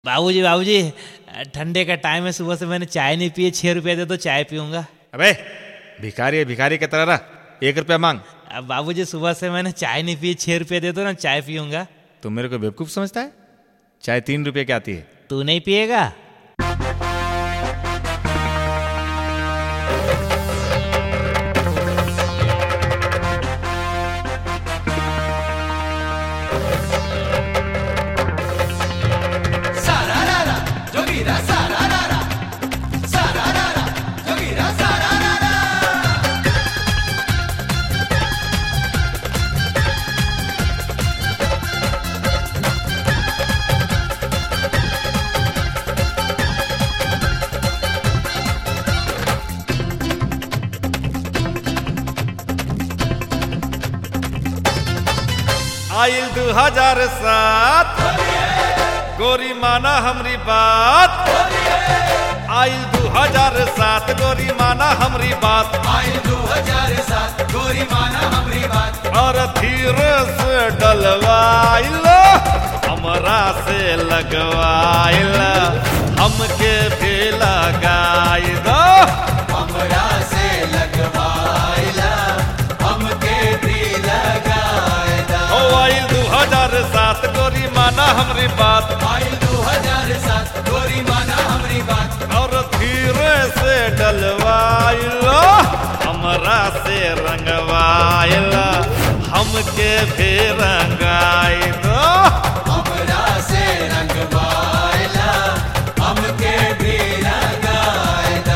बाबूजी बाबूजी ठंडे का टाइम है सुबह से मैंने चाय नहीं पी है छः रुपये दे तो चाय पीऊँगा अबे भिखारी है भिखारी की तरह रह एक रुपया मांग अब बाबूजी सुबह से मैंने चाय नहीं पी छः रुपये दे दो ना चाय पीऊँगा तू मेरे को बेवकूफ समझता है चाय तीन रुपये की आती है तू नहीं पिएगा आइल दू हजार सात गोरी माना हमरी बात आइल दू हजार सात गोरी माना हमरी बात आइल दो हजार सात गोरी माना हमरी बात और धीरे से डलवाइल हमरा से लगवाइल हमके भी लगाई दो हमरा से लगवाइला हमके भी लगाएदा ओ आइल दू हजार सात गोरी माना हमरी बात आइल दो हजार सात गोरी माना हमरी बात और धीरे से डलवाइल हमरा से रंगवाइल हमके भी रंगाई दो हमरा से रंगवाइला हमके भी लगाएदा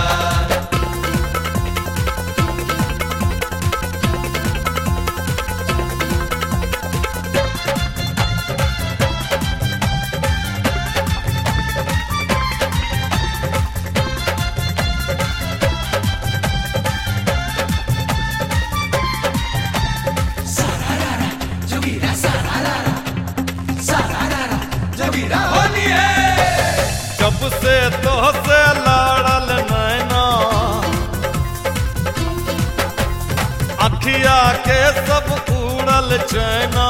सारारा जोगीरा सारारा सारारा जोगीरा होली है जब से तो से लड़ल नैना अखिया के सब उड़ल चैना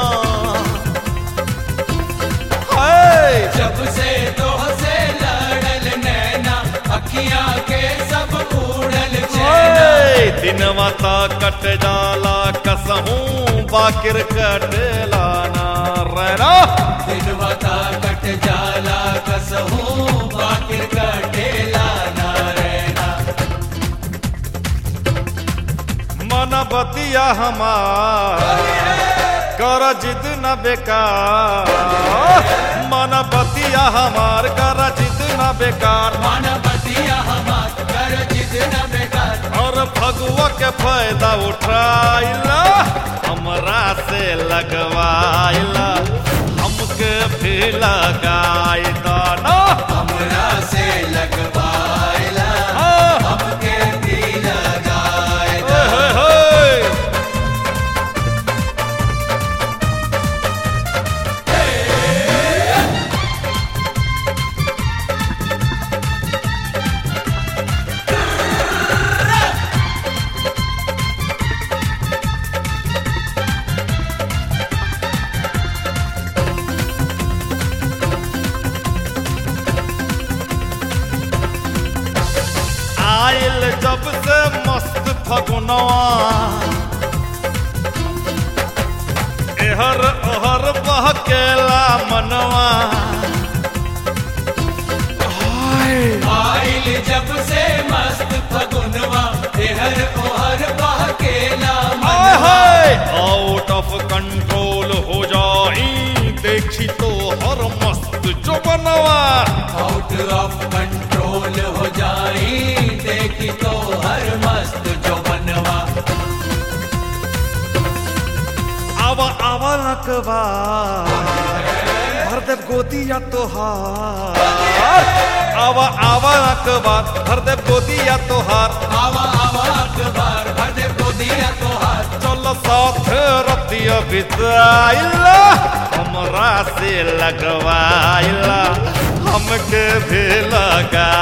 हाय जब से तो से लड़ल नैना अखियां के सब उड़ल चैना ओए, दिनवा ता कट जाला कसहूं बाकिर कटेला ना रहना दिन बता कट जाला कसहूं बाकिर कटेला ना रहना मन बतिया हमार कर जिद न बेकार मन बतिया हमार कर जिद न बेकार मानवतिया हमार कर जितना बेकार और फगुआ के फायदा उठाइला हमरा से लगवाइला हमके भी लगाई दाना हमरा से लगवाइला हाँ। हमके भी लगाएदा ओए होए होए। आइल जब से मस्त फगुनवा एहर ओहर बहकेला मनवा आइल जब से मस्त फगुनवा एहर ओहर बहकेला हाय मनवा हाय आउट ऑफ कंट्रोल हो जाई देखी तो हर मस्त जो बनवा आउट ऑफ कंट्रोल हो जाई देखी तो हर मस्त जो बनवा आवा आवा नकवा भर देव गोदिया तोहार आवा आवा नकवा भर देव गोदिया तोहार आवा आवा अखबार भर दे गोदिया तोहार चल साथ रतिया बिताइला हमरा से लगवाइला हमके भी लगा